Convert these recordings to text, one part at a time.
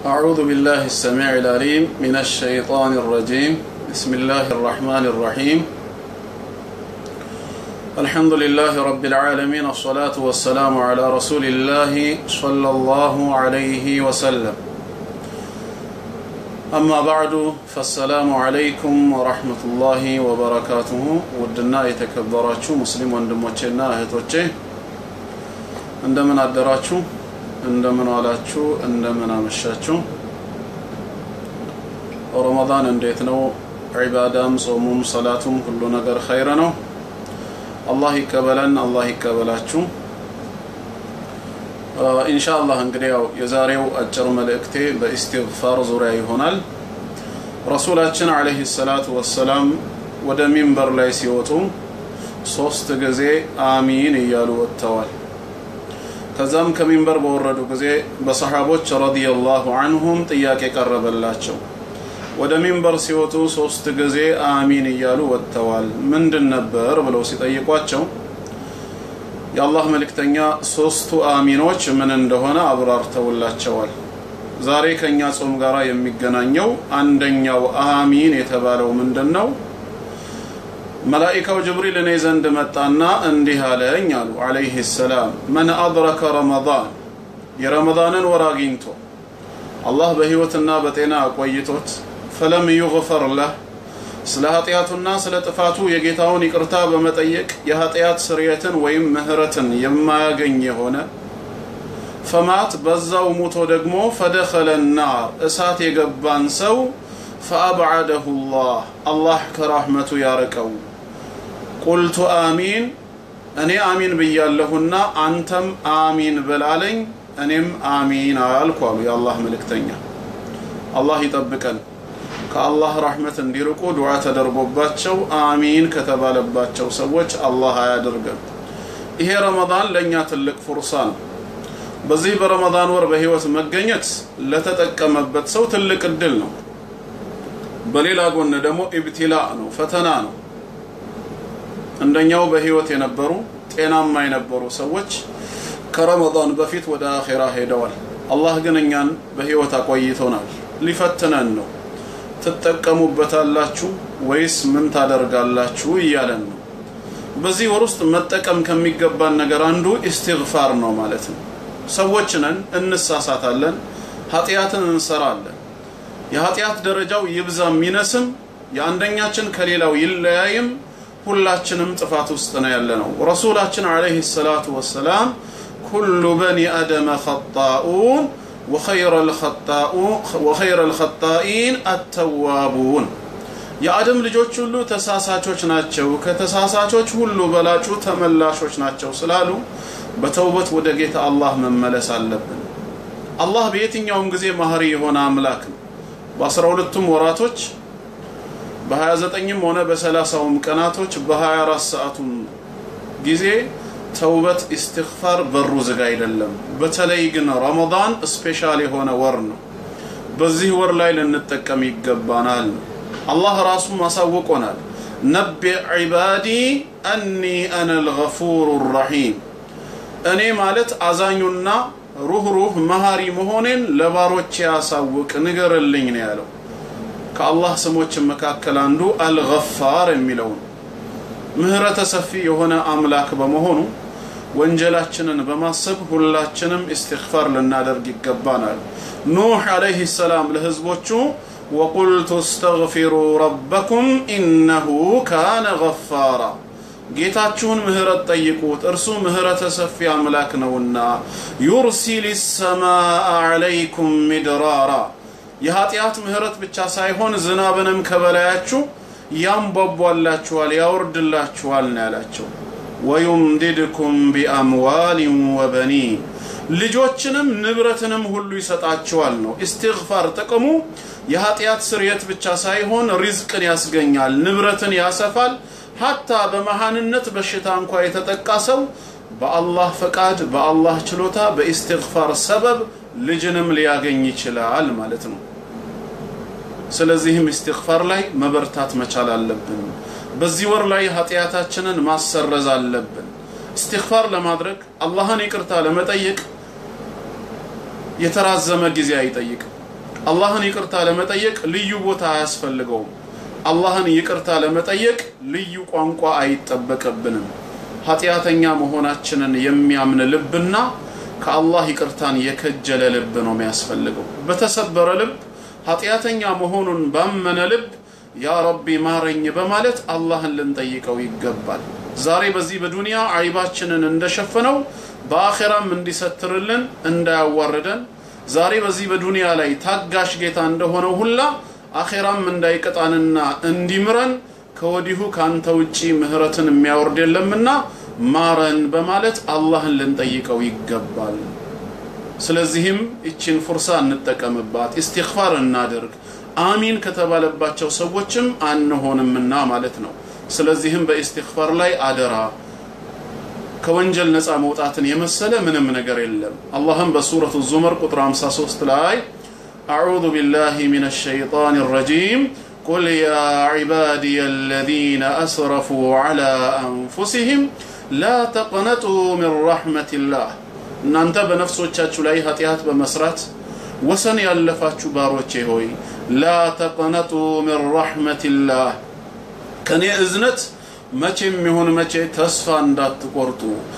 أعوذ بالله السميع العليم من الشيطان الرجيم بسم الله الرحمن الرحيم الحمد لله رب العالمين الصلاة والسلام على رسول الله صلى الله عليه وسلم أما بعد فالسلام عليكم ورحمة الله وبركاته ودنا يتكبراتشو مسلم وندموچنا اهتوچه እንደምን አደራችሁ እንደምን ዋላችሁ እንደምን አመሻችሁ ረመዳን እንዴት ነው ዒባዳም ጾሙም ሰላቱም ሁሉ ነገር ኸይር ነው አላህ ይቀበለን አላህ ይቀበላችሁ ኢንሻአላህ እንግዲህ ያው የዛሬው አጭር መልእክቴ በኢስቲግፋር ዙሪያ ይሆናል ረሱላችን አለይሂ ሰላቱ ወሰላም ወደ ሚንበር ላይ ሲወጡ ሶስት ጊዜ አሚን እያሉ ወጥተዋል ከዛም ከሚንበር በወረዱ ጊዜ በሰሓቦች ረዲየላሁ አንሁም ጥያቄ ቀረበላቸው ወደ ሚንበር ሲወጡ ሶስት ጊዜ አሚን እያሉ ወጥተዋል ምንድን ነበር ብለው ሲጠይቋቸው የአላህ መልእክተኛ ሶስቱ አሚኖች ምን እንደሆነ አብራርተውላቸዋል ዛሬ ከኛ ጾም ጋር የሚገናኘው አንደኛው አሚን የተባለው ምንድን ነው መላኢካው ጅብሪል እኔ ዘንድ መጣና እንዲህ አለኝ አሉ አለይህ ሰላም መን አድረከ ረመዳን የረመዳንን ወር አግኝቶ አላህ በህይወትና በጤና አቆይቶት ፈለም ዩግፈር ለህ ስለ ኃጢአቱና ስለ ጥፋቱ የጌታውን ይቅርታ በመጠየቅ የኃጢአት ስርየትን ወይም ምህረትን የማያገኝ የሆነ ፈማት በዛው ሙቶ ደግሞ ፈደኸለ ናር እሳት የገባን ሰው ፈአብዓደሁ ላህ አላህ ከራህመቱ ያርቀው ቁልቱ አሚን እኔ አሚን ብያለሁና አንተም አሚን በላለኝ እኔም አሚን አልኩ አሉ የአላህ መልእክተኛ አላህ ይጠብቀን ከአላህ ራህመት እንዲርቁ ዱዓ ተደርጎባቸው አሚን ከተባለባቸው ሰዎች አላህ አያድርገን ይሄ ረመዳን ለእኛ ትልቅ ፉርሳ ነው በዚህ በረመዳን ወር በህይወት መገኘት ለተጠቀመበት ሰው ትልቅ እድል ነው በሌላ ጎን ደግሞ ኢብቲላ ነው ፈተና ነው እንደኛው በህይወት የነበሩ ጤናማ የነበሩ ሰዎች ከረመዳን በፊት ወደ አኼራ ሄደዋል አላህ ግን እኛን በህይወት አቆይቶናል ሊፈትነን ነው ትጠቀሙበታላችሁ ወይስ ምን ታደርጋላችሁ እያለን ነው በዚህ ወር ውስጥ መጠቀም ከሚገባን ነገር አንዱ ኢስቲግፋር ነው ማለት ነው ሰዎች ነን እንሳሳታለን ኃጢአትን እንሰራለን የኃጢአት ደረጃው ይብዛም ይነስም የአንደኛችን ከሌላው ይለያይም ሁላችንም ጥፋት ውስጥ ነው ያለ ነው ረሱላችን አለይሂ ሰላቱ ወሰላም ኩሉ በኒ አደመ ኸጣኡን ወኸይረ ልኸጣኢን አተዋቡን የአደም ልጆች ሁሉ ተሳሳቾች ናቸው ከተሳሳቾች ሁሉ በላጩ ተመላሾች ናቸው ስላሉ በተውበት ወደ ጌታ አላህ መመለስ አለብን አላህ በየትኛውም ጊዜ ማህሪ የሆነ አምላክ ነው በአስራ ሁለቱም ወራቶች በ29ም ሆነ በሰላሳውም ቀናቶች በ24 ሰዓቱም ጊዜ ተውበት ኢስትግፋር በሩ ዝግ አይደለም በተለይ ግን ረመዳን ስፔሻል የሆነ ወር ነው በዚህ ወር ላይ ልንጠቀም ይገባናል አላህ ራሱ ማሳውቆናል ነቢዕ ዒባዲ አኒ አነ ልገፉሩ ረሒም እኔ ማለት አዛኙና ሩህሩህ መሃሪ መሆኔን ለባሮች ያሳውቅ ንገርልኝ ነው ያለው ከአላህ ስሞች መካከል አንዱ አልገፋር የሚለው ነው ምህረተ ሰፊ የሆነ አምላክ በመሆኑ ወንጀላችንን በማሰብ ሁላችንም ኢስትግፋር ልናደርግ ይገባናል ኑህ አለይህ ሰላም ለህዝቦቹ ወቁልቱ እስተግፊሩ ረበኩም ኢነሁ ካነ ገፋራ ጌታችሁን ምህረት ጠይቁት እርሱ ምህረተ ሰፊ አምላክ ነውና ዩርሲል ሰማአ አለይኩም ሚድራራ የኃጢአት ምህረት ብቻ ሳይሆን ዝናብንም ከበላያችሁ ያንቧቧላችኋል ያወርድላችኋል ነው ያላቸው ወዩምዲድኩም ቢአምዋሊን ወበኒን ልጆችንም ንብረትንም ሁሉ ይሰጣችኋል ነው ኢስትግፋር ጥቅሙ የኃጢአት ስርየት ብቻ ሳይሆን ሪዝቅን ያስገኛል ንብረትን ያሰፋል ሀታ በመሃንነት በሽታ እንኳ የተጠቃ ሰው በአላህ ፈቃድ በአላህ ችሎታ በኢስትግፋር ሰበብ ልጅንም ሊያገኝ ይችላል ማለት ነው ስለዚህም ኢስትግፋር ላይ መበርታት መቻል አለብን በዚህ ወር ላይ ኃጢአታችንን ማሰረዝ አለብን ኢስትግፋር ለማድረግ አላህን ይቅርታ ለመጠየቅ የተራዘመ ጊዜ አይጠይቅም አላህን ይቅርታ ለመጠየቅ ልዩ ቦታ አያስፈልገውም። አላህን ይቅርታ ለመጠየቅ ልዩ ቋንቋ አይጠበቅብንም። ኃጢአተኛ መሆናችንን የሚያምን ልብና ከአላህ ይቅርታን የከጀለ ልብ ነው የሚያስፈልገው። በተሰበረ ልብ ኃጢአተኛ መሆኑን ባመነ ልብ ያ ረቢ ማረኝ በማለት አላህን ልንጠይቀው ይገባል። ዛሬ በዚህ በዱንያ አይባችንን እንደሸፈነው በአኼራም እንዲሰትርልን እንዳያዋርደን ዛሬ በዚህ በዱንያ ላይ ታጋሽ ጌታ እንደሆነው ሁላ አኼራም እንዳይቀጣንና እንዲምረን ከወዲሁ ካንተ ውጪ ምህረትን የሚያወርድ የለምና ማረን በማለት አላህን ልንጠይቀው ይገባል። ስለዚህም ይችን ፉርሳ እንጠቀምባት፣ ኢስቲግፋር እናድርግ። አሚን ከተባለባቸው ሰዎችም አንሆንምና ማለት ነው። ስለዚህም በኢስቲግፋር ላይ አደራ ከወንጀል ነፃ መውጣትን የመሰለ ምንም ነገር የለም። አላህም በሱረቱ ዙመር ቁጥር 53 ላይ አዑዙ ቢላሂ ሚነ ሸይጣን ረጂም ቁል ያ ዒባዲየ አለዚነ አስረፉ ዐላ አንፉሲሂም ላ ተቅነጡ ሚን ረሕመቲላህ እናንተ በነፍሶቻችሁ ላይ ኃጢአት በመስራት ወሰን ያለፋችሁ ባሮቼ ሆይ ላ ተቅነጡ ሚን ረሕመቲላህ ከኔ እዝነት መቼም ይሁን መቼ ተስፋ እንዳትቆርጡ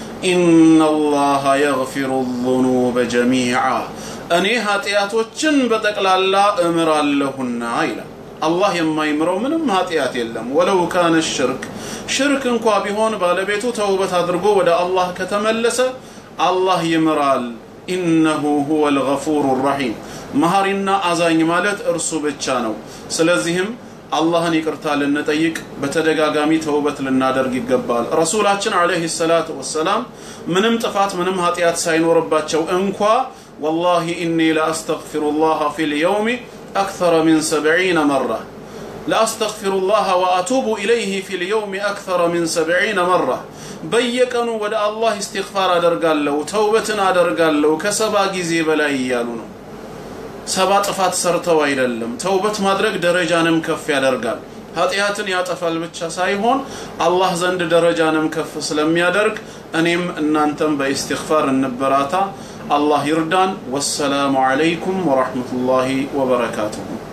ኢነላሃ የግፊሩ ዙኑበ ጀሚዓ እኔ ኃጢአቶችን በጠቅላላ እምራለሁና ይላል። አላህ የማይምረው ምንም ኃጢአት የለም። ወለው ካነ ሽርክ ሽርክ እንኳ ቢሆን ባለቤቱ ተውበት አድርጎ ወደ አላህ ከተመለሰ አላህ ይምራል። ኢነሁ ሁወ ልገፉሩ ረሒም መሐሪና አዛኝ ማለት እርሱ ብቻ ነው። ስለዚህም አላህን ይቅርታ ልንጠይቅ በተደጋጋሚ ተውበት ልናደርግ ይገባል። ረሱላችን ዓለይሂ ሰላቱ ወሰላም ምንም ጥፋት ምንም ኃጢአት ሳይኖርባቸው እንኳ ወላሂ ኢኒ ለአስተግፊሩላህ ፊል የውሚ አክተረ ሚን ሰብዒነ መራ ለአስተግፊሩላህ ወአቱቡ ኢለይህ ፊል የውሚ አክተረ ሚን ሰብዒነ መራ በየቀኑ ወደ አላህ ኢስቲግፋር አደርጋለሁ ተውበትን አደርጋለሁ ከሰባ ጊዜ በላይ እያሉ ነው። ሰባ ጥፋት ሰርተው አይደለም። ተውበት ማድረግ ደረጃንም ከፍ ያደርጋል። ኃጢአትን ያጠፋል ብቻ ሳይሆን አላህ ዘንድ ደረጃንም ከፍ ስለሚያደርግ እኔም እናንተም በኢስቲግፋር እንበራታ። አላህ ይርዳን። ወሰላሙ ዓለይኩም ወራህመቱላሂ ወበረካቱሁ።